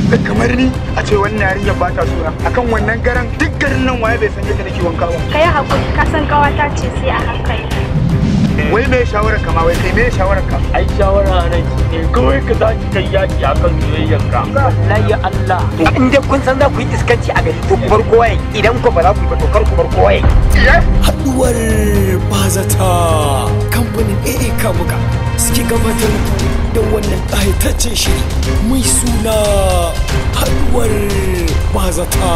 da kamar ni a ce wannan yarinya ba ta suna akan wannan garan duk garin nan waye bai san yadda nake wanka ba Ka yi haƙuri ka san ƙawata ce sai a hankali. wai me shawarar ka ma wai kai me shawarar ka ai shawara nan shi ne kawai ka za ki kai yaki a kan soyayyarka wallahi Allah in dai kun san za ku yi iskanci a gari to ku bar kowa ya idan ku ba za ku yi ba to kar ku bar kowa ya haduwar bazata kamfanin AA Kamuka suke gabatar da wannan ƙayataccen shiri mai suna haduwar bazata.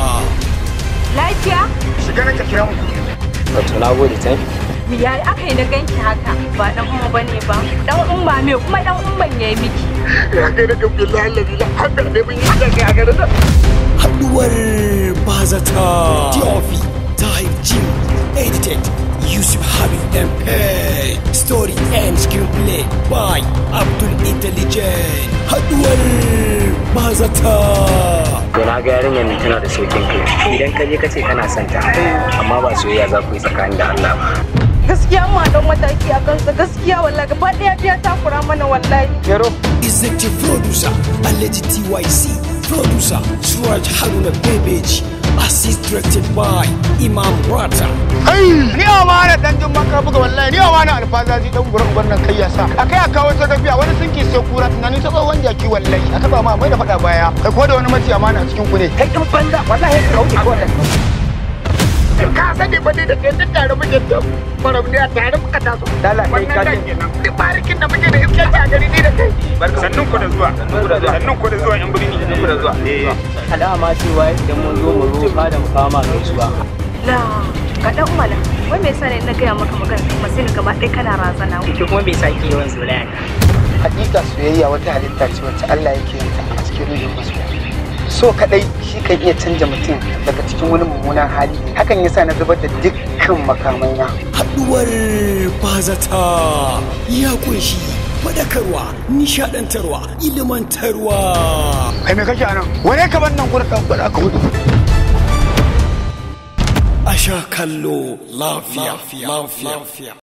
Lafiya? shiga nan ka kira mu wato na gode can Ya aka yi na ganki haka ba dan umma bane ba. Dan umma me kuma dan umman ya yi miki. ya ga da billahi allazi la hada ne mun yi da kai a garin nan haduwar bazata. Tiofi Tahir Jim edited Yusuf Habib MP story and screenplay by Abdul Intelligent haduwar bazata. to na ga yarinyar nan tana da saukin kai idan ka je ka ce kana son ta amma ba soyayya za ku yi tsakanin da Allah ba gaskiya ma don mataki a kansa gaskiya wallahi gaba daya biya takura mana wallahi Executive producer Alleged TYC producer Suraj Haruna Bebeji assist directed by Imam Rata ni amana dan jin maka buga wallahi ni amana alfazaji dan gurin gwannan kai ya sa akai a kawo ta gafiya wani sunki sai kura tunanin ta tsohon jaki wallahi a taba ma mai da fada baya kai ko da wani mace amana a cikin ku ne kai kin banza wallahi ka kauce ko da ka sani ba ne da kai duk tare muke da faram ne a tare muka taso Dala, kai ka wannan ji. kenan duk barikin da muke da iskar a gari ni da kai sannun ku da zuwa sannun ku da zuwa yan birni sannun ku da zuwa eh alama cewa idan mun zo mu roƙa da mu kama gaisuwa La ga dan umma na. Wai me yasa ne na gaya maka magana kuma sai ka gaba ɗaya kana razana. ke kuma bai sake yawan zolaya hakika soyayya wata halitta ce wacce Allah yake yin ta a cikin ruhin masoya so kadai shi kan iya canja mutum daga cikin wani mummunan hali hakan yasa na zubar da dukkan makamai na haduwar bazata ya kunshi fadakarwa nishadantarwa ilimantarwa kai me kake anan wane ka ban nan gurin dan gwada ka hudu a sha kallo lafiya lafiya